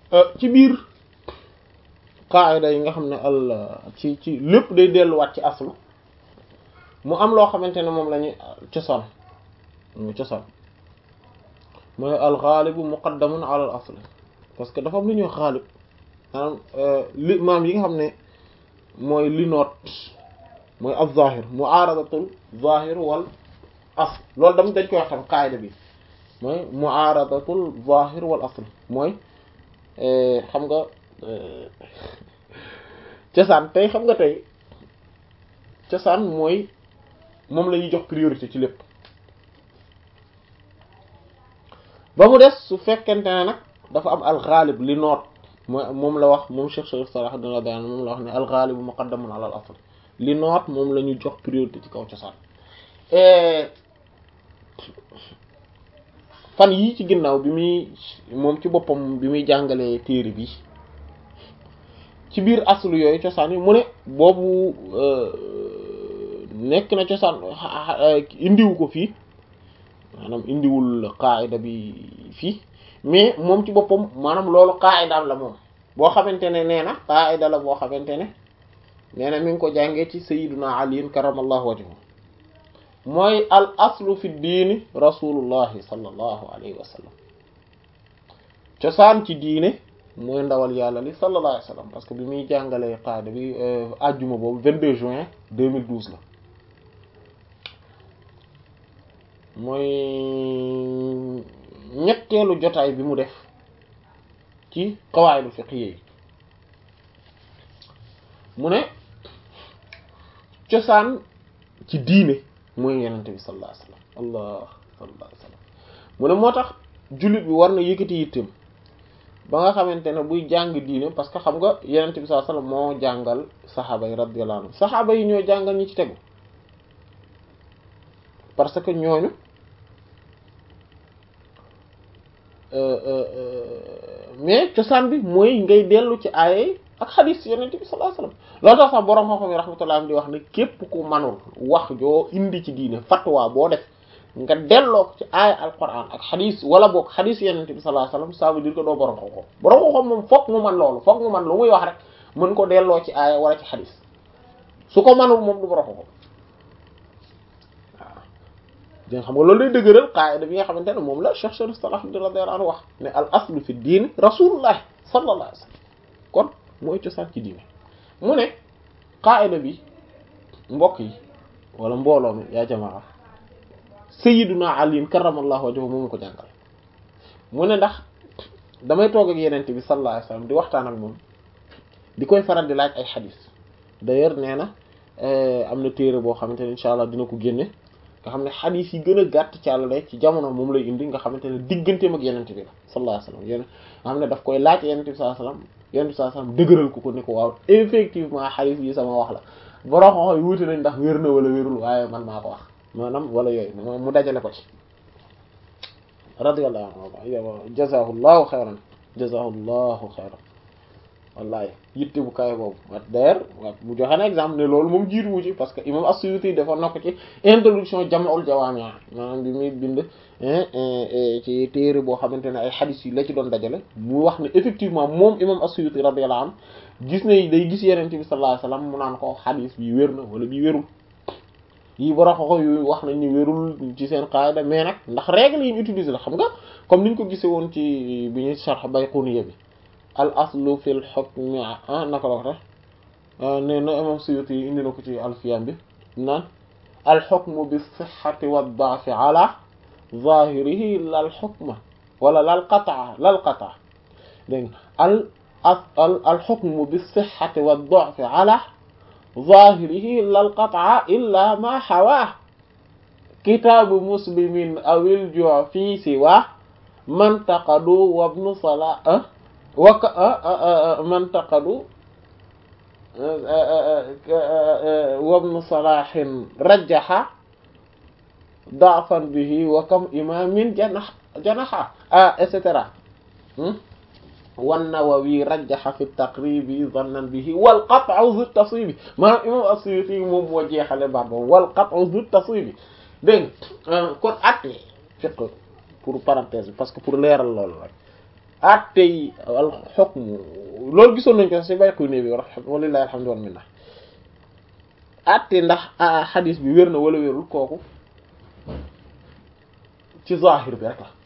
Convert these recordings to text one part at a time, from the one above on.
ci biir qaida yi nga xam ne al ci ci lépp day delluwaat ci aslu mu am loo xamante ne moom la ñuy cosaan mu cosaan mooy al xaalibu muqaddamun ala al asl parce que dafa am lu ñuy xaalib maanaam li maam yi nga xam ne mooy li noot mooy al zahir muaradatul zahir wal asl loolu dam dañ koy wax tam qaida bi mooy muaradatul zahir wal asl mooy xam nga cosaan tey xam nga tey cosaan mooy moom la ñuy jox priorité ci lépp ba mu des su fekkente ne nag dafa am alxaalib li noot mooy moom la wax moom Cheikh Sharif Salah dina daan moom la wax ne alxaalibu muqaddamun ala al asl li noot moom la ñu jox priorité ci kaw cosaan fan yii ci ginnaaw bi muy moom ci boppam bi muy jàngalee téere bi ci biir aslu yooyu cosaan yi mu ne boobu nekk na cosaan indiwu ko fii maanaam indiwul qaida bi fii mais moom ci boppam maanaam loolu qaidaam la moom boo xamante ne nee na qaida la boo xamante ne nee na mi ngi ko jàngee ci sayyiduna aliin karamallahu wajhu mooy al aslu fi diini rasulullahi sallallahu alayhi wa sallam cosaan ci diine mooy ndawal yàlla li sallallahu alayhi wa sallam parce que bi muy jàngalee qaida bi ajjuma boobu 22 juin 2012 la mooy ñetteelu jotaay bi mu def ci qawaidul fiqhiyya yi mu ne cosaan ci diine mooy yenente bi sallallahu alayhi wasallam allah sallallahu alayhi wasallam mu ne moo tax jullit bi war na yëkkati yitteem ba nga xamante ne buy jàng diine parce que xam nga yenente bi sallallahu alayhi wasallam moo jàngal saxaaba yi radiyallahu anhum saxaaba yi ñoo jàngal ñi ci tegu parce que ñooñu mais cosaan bi mooy ngay dellu ci aaye ak xadis yonent bi sallallahu alayhi wasallam loolu tax sax borom xam-xam yi rahmatullah di wax ne képp ku manul wax joo indi ci diine fatwa boo def nga delloo ko ci aaya alquran ak xadis wala boog xadis yonent bi sallallahu alayhi wasallam ça veut dire que doo borom xam-xam borom xam-xam moom foog mu man loolu foog mu man lu muy wax rek mën ko delloo ci aaya wala ci xadis su ko manul moom du borom xam-xam di nga xam nga loolu lay dëgëral qaida bi nga xamante ne moom la Cheikh Sharif Salah radiyallahu anhu wax ne al aslu fi diin rasulullah sallallahu alayhi wasallam kon mooy cosaan ci diine mu ne qaida bi mbokk yi wala mbooloo mi yaa jamaa sayyiduna Ali karramallahu wajhahu moom ko jàngal mu ne ndax damay toog ak yenente bi sallallahu alayhi wasallam di waxtaan ak moom di koy faral di laaj ay xadis d'ailleurs nee na am na téere boo xamante ne incha allah dina ko génne nga xam ne xadis yi gën a gàtt ci àll ci jamono moom lay indi nga xamante ne digganteem ak yenente bi la sallallahu alayhi wasallam yéen nga xam ne daf koy laaj yenente bi sallallahu alayhi wasallam yenente bi sallallahu alayhi wasallam dëgëral ko ko ne ko waaw effectivement xadis yi sama wax la borom xoox yi wuute nañ ndax wér na wala wérul waaye man maa ko wax maanaam wala yooyu mu dajale ko ci radiyallahu anhu jazahullahu xayran jazahullahu xayran wallahi yitte bu kaay boobu wat d'ailleurs wat mu joxe na exemple ne loolu moom jiitu wu ci parce que imam as-Suyuti defoon na ko ci introduction Jam'ul Jawaami' maanaam bi muy bind ci téere boo xamante ne ay xadis yi la ci doon dajale mu wax ne effectivement moom imam as-Suyuti radiyallahu anhu gis ne day gis Yonent bi sallallahu alayhi wasallam mu naan ko xadis bi wér na wala bi wérul yi bara xoxo yu wax nañ ñu wérul ci seen qaida mais nag ndax règle yi ñu utiliser la xam nga comme niñ ko gisee woon ci bi ñuy sharh Bayquniya bi al aslu fil hukmi ah naka la wax ne na imam Suyuti yi indi na ko ci alfiyam bi naan al hukmu bis sihhati wad da'fi ala zahirihi lal hukma wala lal qat'a lal qat'a dégg al al al hukmu bis sihhati wad da'fi ala zahirihi lal qat'a illa ma hawaa kitaabu muslimin awil ju' fi siwa man taqadu wa ibnu salah waka man taqadu wabnu salahin rajjaha da'fan bihi wa kam imamin janax janaxa ah et cetera wan Nawawi rajjaha fi taqribi zannan bihi wal qat'u zu tasibi maanaam imam as-Suyuti moom moo jeexale baat boobu wal qat'u zu tasibi dégg nga kon atte fiqh pour parenthèse bi parce que pour leeral loolu rek atte yi al hukm loolu gisoon nañ ko ci bayku ne bi war walillahi alhamdu wal minna atte ndax xadis bi wér na wala wérul kooku ci zahir bi rek la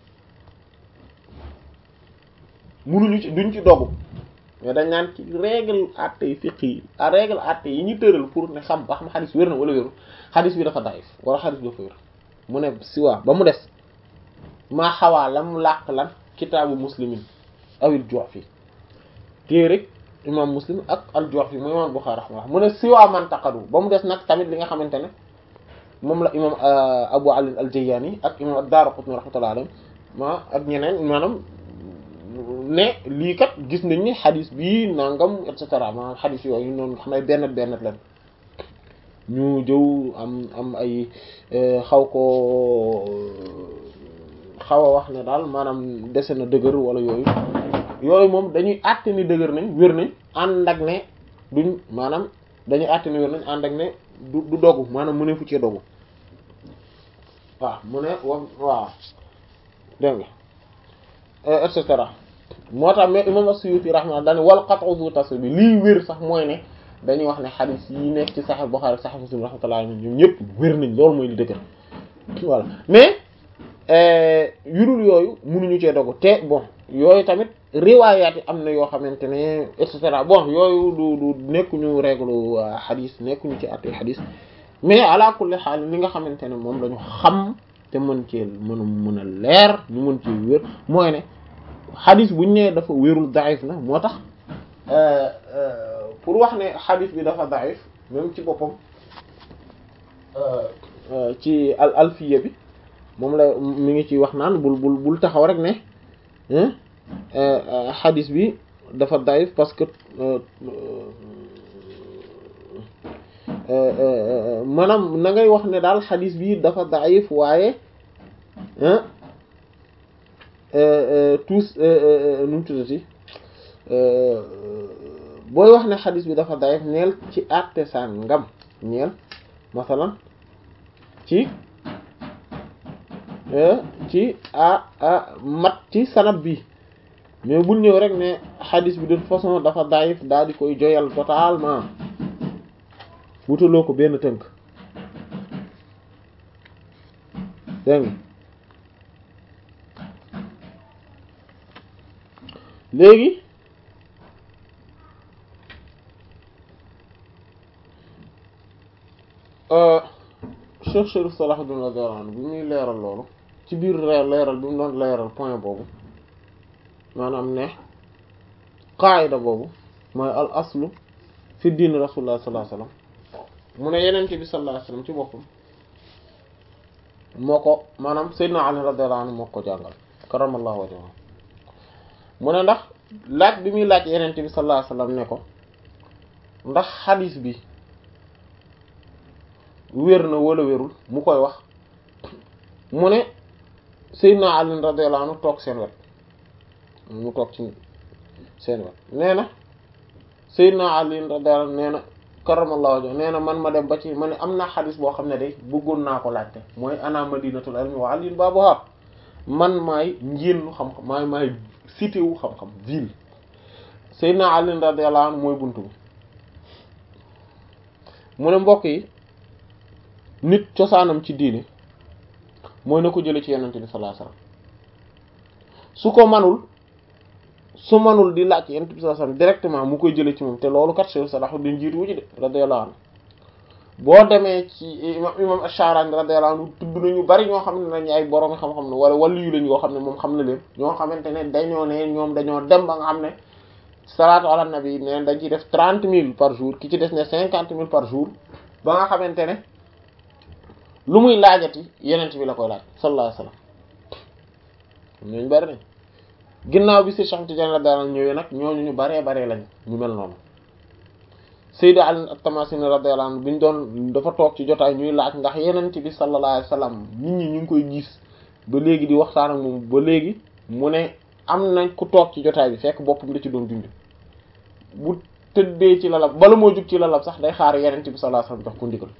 munuñu ci duñ ci dogu mais dañ naan ci règle atte yi fiqh yi a règle atte yi ñu tëral pour ne xam ba xam xadis wér na wala wérul xadis bi dafa daif wala xadis bi dafa wér mu ne si waa ba mu des maa xawaa lam làq lan kitaabu muslimin awil Ju'fi téere imam muslim ak al Ju'fi mu imam Bukhari rahimahullah mu ne si waa man taqadu ba mu des nag tamit li nga xamante ne moom la imam Abu Ali al-Jayyani ak imam ad-Daraqutni rahmatullahi alayhi ma ak ñeneen maanaam ne lii kat gis nañ ni xadis bii nangam et cetera maanaam xadis yooyu noonu xam ne benn benn leen ñu jëw am am ay xaw ko xaw a wax ne daal maanaam dese na dëgër wala yooyu yooyu moom dañuy àtte ni dëgër nañ wér nañ ànd ak ne duñ maanaam dañuy àtte ni wér nañ ànd ak ne du du dogu maanaam mu ne fu ci dogu waaw mu ne wa waaw dégg nga et cetera moo tax mais imam as-Suyuti rahimahullah daane wal qat'u zu tasbih bi lii wér sax mooy ne dañuy wax ne xadis yi nekk ci Sahih Bukhari ak Sahih Muslim rahmatullah ñoom ñëpp wér nañ loolu mooy li dëgër voilà mais yudul yooyu mënuñu cee dogu te bon yooyu tamit riwaayaat yi am na yoo xamante ne et cetera bon yooyu du du nekkuñu règle xadis nekkuñu ci àtte xadis mais ala kulli xaal li nga xamante ne moom lañu xam te mën cee mën a mën a leer ñu mën cee wér mooy ne xadis buñ ne dafa wérul daif na moo tax pour wax ne xadis bi dafa daif même ci boppam ci al alfiya bi moom la mi ngi ci wax naan bul bul bul taxaw rek ne xadis bi dafa daif parce que maanaam na ngay wax ne daal xadis bi dafa daif waaye tous nu mu tuddati booy wax ne xadis bi dafa daif neel ci àtte sàngam neel masalan ci ci a a mat ci sanab bi mais bul ñëw rek ne xadis bi de toute façon dafa daif daal di koy joyal totalement wutaloo ko benn tënk dégg nga léegi Cheikh Chérif Salahuddin radiyallahu anhu bi muy leeral loolu ci biir leeral bi mu doon leeral point boobu maanaam ne qaayida boobu mooy al aslu fi diin rasulullah sallallahu alayhi wasallam mu ne yeneen bi sallallahu alayhi wasallam ci boppam moo ko maanaam Seydina Ali radiyallahu anhu moo ko jàngal karamallahu wajhahu mu ne ndax laaj bi muy laaj yeneen bi sallallahu alayhi wasallam ne ko ndax xadiis bi wér na wala wérul mu koy wax mu ne Seydina Ali radiyallahu anhu toog seen wet mu toog ci seen wet nee na Seydina Ali radiyallahu anhu nee na karamallahu wajhu nee na man ma dem ba ci ma ne am naa xadis boo xam ne de bëggoon naa ko laajte mooy ana madinatul ilmi wa aliin baabuha man maay njéennu xam-xam maay maay cité wu xam-xam ville Seydina Ali radiyallahu anhu mooy buntu bi mu ne mbokk yi nit cosaanam ci diini mooy na ko jële ci yonent bi sallallahu alayhi wasallam su ko manul su manul di laaj yonent bi sallallahu alayhi wasallam directement mu koy jële ci moom te loolu kat Cheikh Salahuddin jiitu wu ci de radiyallahu anhu boo demee ci imam imam Ash-Sharani radiyallahu anhu tudd nañu bari ñoo xam ne nañu ay borom xam-xam ne wala wàllu yu lañu yoo xam ne moom xam na leen ñoo xamante ne dañoo ne ñoom dañoo dem ba nga xam ne salaatu ala nabi ne dañ ciy def trente mille par jour ki ci des ne cinquante mille par jour ba nga xamante ne lu muy laajati yenent bi la koy laaj sallallahu alayhi wasallam ñooñu bari nañ ginnaaw bi si Cheikh Tidiane la daal ñëwee nag ñooñu ñu baree baree lañ ñu mel noonu Sayyid Ali at-Tamasini radiyallahu anhu bi ñu doon dafa toog ci jotaay ñuy laaj ndax yenent bi sallallahu alayhi wasallam nit ñi ñu ngi koy gis ba léegi di waxtaan ak moom ba léegi mu ne am nañ ku toog ci jotaay bi fekk boppam da ci doon dund bu tëddee ci lalab bala moo jug ci lalab sax day xaar yenent bi sallallahu alayhi wasallam jox ko ndigal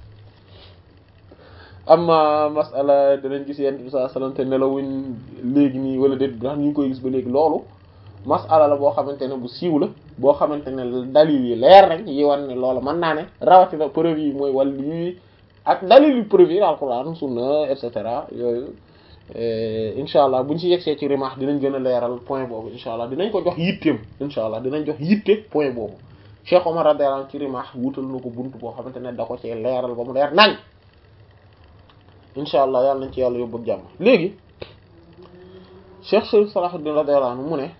amma masala danañ gis yenent bi sallallahu alayhi wasallam te nelawuñ léegi nii wala déet ndax ñu ngi koy gis ba léegi loolu masala la boo xamante ne bu siiw la boo xamante ne dalil yi leer nañ yi wan ne loola mën naa ne rawatina preuve yi mooy wàll yi ak dalil yu preuve yi alquran sunna et cetera yooyu incha allah buñ ci yegsee ci rimaax dinañ gën a leeral point boobu incha allah dinañ ko jox yitteem incha allah dinañ jox yitte point boobu Cheikh Omar radiyallahu anhu ci rimaax wutal na ko bunt boo xamante ne da ko cee leeral ba mu leer nañ incha allah yàlla nañ ci yàlla yóbbu ak jàmm léegi Cheikh Sharif Salahuddin radiyallahu anhu mu ne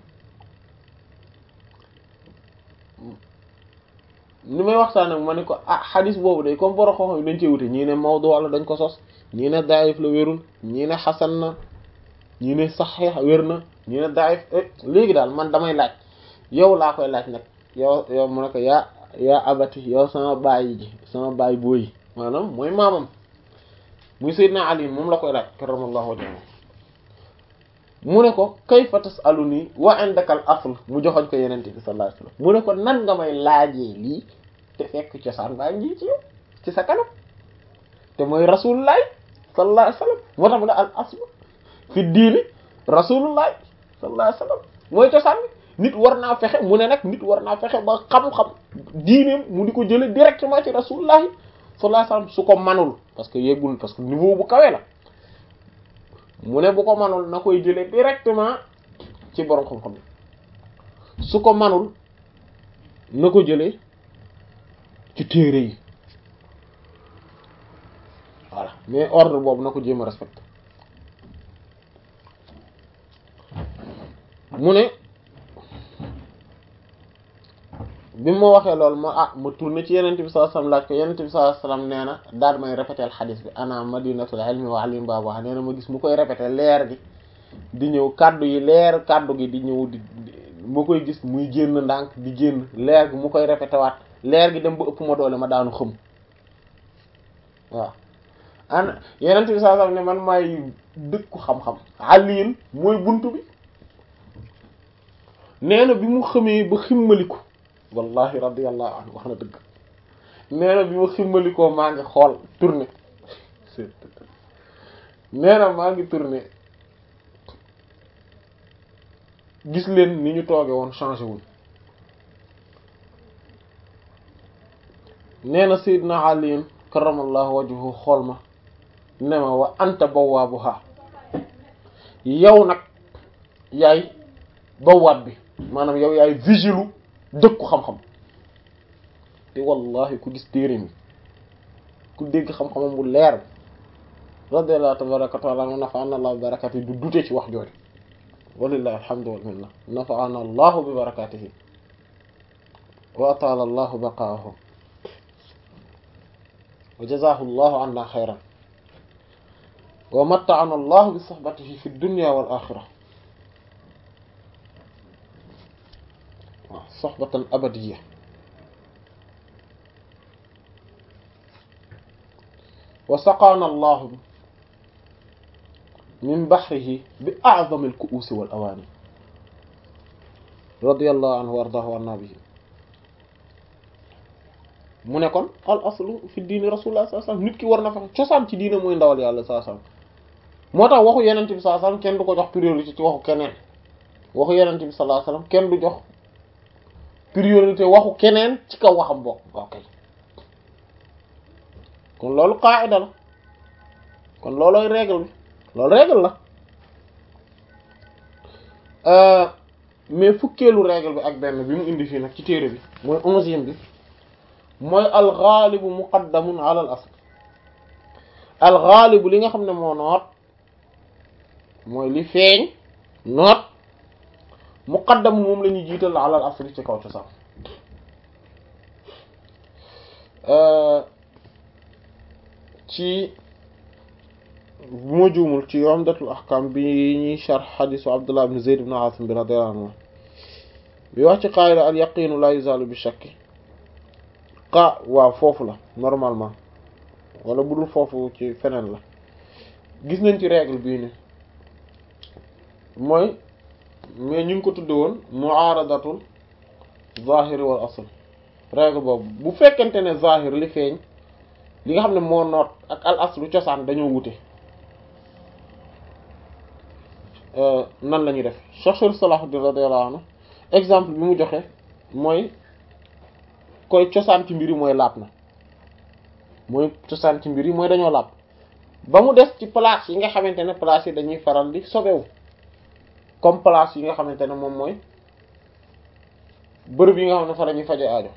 ni may waxtaan ak ma ne ko ah xadis boobu day comme boro xoox yi dañ cee wute ñii ne mawdu wala dañ ko sos ñii ne daif la wérul ñii ne xasan na ñii ne saxiix wér na ñii ne daif léegi daal man damay laaj yow laa koy laaj nag yow yow mu ne ko yaa yaa abati yow sama baay ji sama baay booyi maanaam mooy maamam muy Seydina Ali moom la koy laaj karamallahu wajhahu mu ne ko kayfa tasaluni wa indaka al asl mu joxoñ ko yenente bi sallallahu alayhi wasallam mu ne ko nan nga may laajee lii te fekk cosaan baa ngi ci yow ci sa kanam te mooy rasulullahi sallallahu alayhi wasallam moo tax mu ne al asl fi diini rasulullahi sallallahu alayhi wasallam mooy cosaan bi nit war naa fexe mu ne nag nit war naa fexe ba xam-xam diineem mu di ko jële directement ci rasulullahi sallallahu alayhi wasallam su ko manul parce que yeggul parce que niveau bu kawe la mu ne bu ko manul na koy jëlee directement ci borom xam-xam su ko manul na ko jëlee ci téere yi voilà mais ordre boobu na ko jéem a respecté mu ne bi ma waxee loolu ma ah ma tourné ci yenente bi sallallahu alayhi wasallam laaj ko yenente bi sallallahu alayhi wasallam nee na daal may répéter xadis bi ana madinatul ilmi wa alim baba nee na ma gis mu koy répéter leer gi di ñëw kaddu yi leer kaddu gi di ñëw di ma koy gis muy génn ndànk di génn leer gi mu koy répéter waat leer gi dem ba ëpp ma doole ma daanu xëm waaw ana yenente bi sallallahu alayhi wasallam ne man maay dëkku xam-xam aliin mooy buntu bi nee na bi mu xamee ba ximmaliku wallahi radiyallahu anhu wax na dëgg nee na bi ma ximmalikoo maa ngi xool tourné nee na maa ngi tourné gis leen ni ñu tooge woon changé wuñ nee na sayyidna Ali karamallahu wajhuhu xool ma ne ma wa anta bawwaabuha yow nag yaay bawaab bi maanaam yow yaay vigilu dëkku xam-xam te wallahi ku gis téere mi ku dégg xam-xamam bu leer radiyallahu tabaraka wa taala nafa'ana allah bi barakatihi du dute ci wax jooju walillahi alhamdu wal minna nafa'ana allah bi barakatihi wa atala allah baqaahu wa jazahu allah anna khayran wa matta'ana allah bi sohbatihi fi dunya wal akhirah soxbatan abadiya wa saqaana allahu min baxrihi bi a'zami al-ku'usi wal awaani radiyallahu anhu wa ardaahu anna bihi mu ne kon al aslu fi diini rasulullah sallallahu alayhi wasallam nit ki war na fexe cosaan ci diine mooy ndawal yàlla sallallahu alayhi wasallam moo tax waxu yenente bi sallallahu alayhi wasallam kenn du ko jox priorité ci waxu keneen waxu yenente bi sallallahu alayhi wasallam kenn du jox priorité waxu keneen ci kaw waxam bokk ok kon loolu qaida la kon loolooy règle bi loolu règle la mais fukkeelu règle bi ak benn bi mu indi fii nag ci téere bi mooy onzième bi mooy alxaalibu muqaddamun ala al asl alxaalibu li nga xam ne moo noot mooy li feeñ noot muqaddam moom la ñuy jiital ala al asl ci kaw cosaan ci bu ma juumul ci Umdatul Ahkam bi ñuy sharh xadisu Abdullah ibn Zayd ibn Asim bi radiyallahu anhu bi wax ci qaida al yaqinu la yuzalu bi shakki qa waaw foofu la normalement wala bu dul foofu ci feneen la gis nañ ci règle bii ni mooy mais ñu ngi ko tudde woon muaradatul zahiri wal asl règle boobu bu fekkente ne zahir li feeñ li nga xam ne moo noot ak al aslu cosaan dañoo wute nan la ñuy def Cheikh Salahuddin radiyallahu anhu exemple bi mu joxe mooy koy cosaan ci mbir yi mooy laab na mooy cosaan ci mbir yi mooy dañoo laab ba mu des ci place yi nga xamante ne place yi dañuy faral di sobewu comme place yi nga xamante ne moom mooy bërëb yi nga xam ne fa la ñuy faje aajo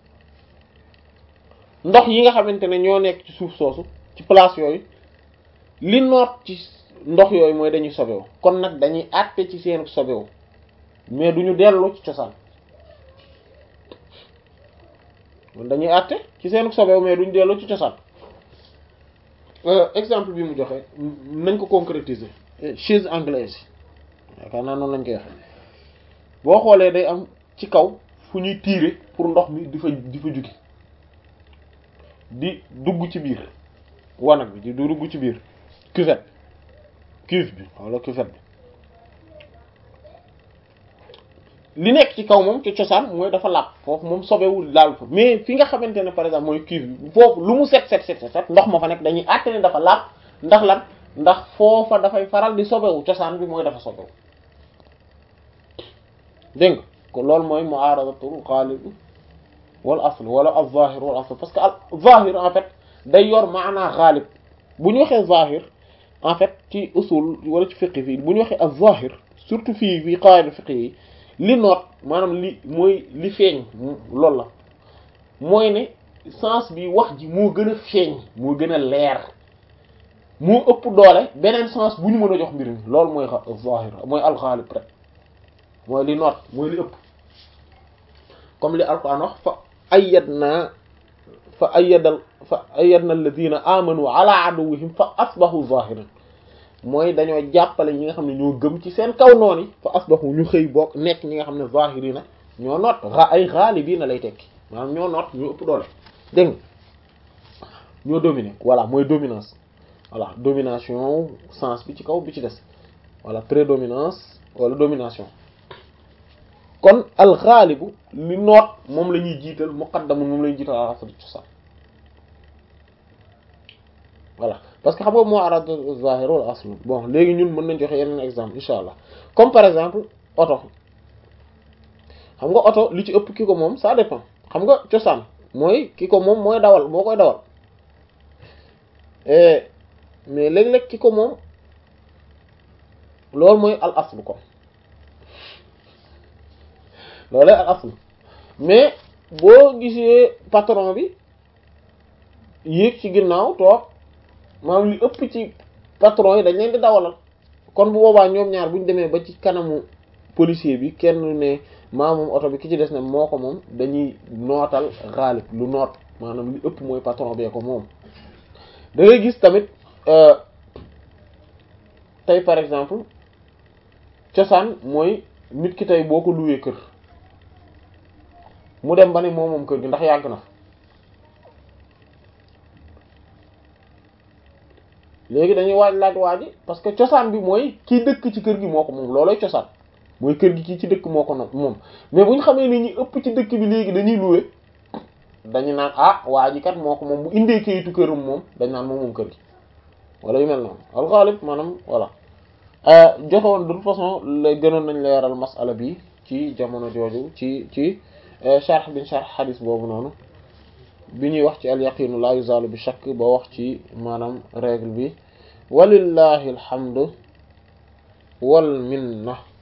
ndox yi nga xamante ne ñoo nekk ci suuf soosu ci place yooyu li noot ci ndox yooyu mooy dañuy sobewu kon nag dañuy àtte ci seen sobewu mais duñu dellu ci cosaan dañuy àtte ci seen sobewu mais duñu dellu ci cosaan exemple bi mu joxe nañ ko concrétiser chaise anglaise yi yaakaar naa noonu lañ koy waxe boo xoolee day am ci kaw fu ñuy tirer pour ndox mi di fa di fa jóge di dugg ci biir wanag bi di dugg ci biir cuvette cuve bi wala cuvette bi li nekk ci kaw moom ci cosaan mooy dafa làpp foofu moom sobewul laal fa mais fi nga xamante ne par exemple mooy cuve bi foofu lu mu set set set set ndox ma fa nekk dañuy àtte ne dafa làpp ndax lan ndax foofa dafay faral di sobewu cosaan bi mooy dafa sobewu dégg nga ko loolu mooy mu'aradatul ghalib wal asl wala al zahir wal asl parce que al zahir en fait day yor maanaa ghalib bu ñu waxee zahir en fait ci usul wala ci fiqh fii bu ñu waxee al zahir surtout fii fii qaida fiqh yi li noot maanaam li mooy li feeñ loolu la mooy ne sens bi wax ji moo gën a feeñ moo gën a leer moo ëpp doole beneen sens bu ñu mën a jox mbir mi loolu mooy zahir mooy al ghalib rek mooy li noot mooy li ëpp comme li alquran wax fa ayyadna fa ayyadal fa ayyadna alladhina amanu ala aduwwihim fa asbahu zahirin mooy dañoo jàppale ñi nga xam ne ñoo gëm ci seen kaw noon yi fa asbahu ñu xëy bokk nekk ñi nga xam ne zahirina ñoo noot ay ghalibina lay tekki maanaam ñoo noot ñoo ëpp doole dégg nga ñoo dominer voilà mooy dominance voilà domination sens bi ci kaw bi ci des voilà prédominance wala domination kon alxaalibu li noot moom la ñuy jiital muqaddamu moom la ñuy jiital ala asl cosaan voilà parce que xam nga moo arad zahir wal asl bon léegi ñun mën nañ joxe yeneen exemple insha allah comme par exemple oto xam nga oto li ci ëpp ki ko moom ça dépend xam nga cosaan mooy ki ko moom mooy dawal boo koy dawal mais léeg-léeg ki ko moom loolu mooy al asl ko loolu al asl mais boo gisee patron bi yéeg ci ginnaaw toog maanaam li ëpp ci patron yi dañ leen di dawalal kon bu boobaa ñoom ñaar bu ñu demee ba ci kanamu policier bi kenn ne maa moom oto bi ki ci des ne moo ko moom dañuy nootal xaalib lu noot maanaam li ëpp mooy patron bee ko moom da ngay gis tamit tey par exemple cosaan mooy nit ki tey boo ko luwee kër mu dem ba ne moom moom kër gi ndax yàgg na léegi dañuy waaj laaj waaji parce que cosaan bi mooy kii dëkk ci kër gi moo ko moom loolooy cosaan mooy kër gi kii ci dëkk moo ko no moom mais bu ñu xamee ni ñi ëpp ci dëkk bi léegi dañuy louer dañu naan ah waa ji kat moo ko moom bu indee kayitu këram moom dañ naan moom moom kër gi wala yu mel noonu alxaalib maanaam voilà joxewoon de toute façon la gënoon nañ leeral masala bi ci jamono jooju ci ci sharh bin sharh hadis boobu noonu bi ñuy wax ci al yaqinu la yuzalu bi shakk ba wax ci maanaam règle bi walillahi alhamdu wal minna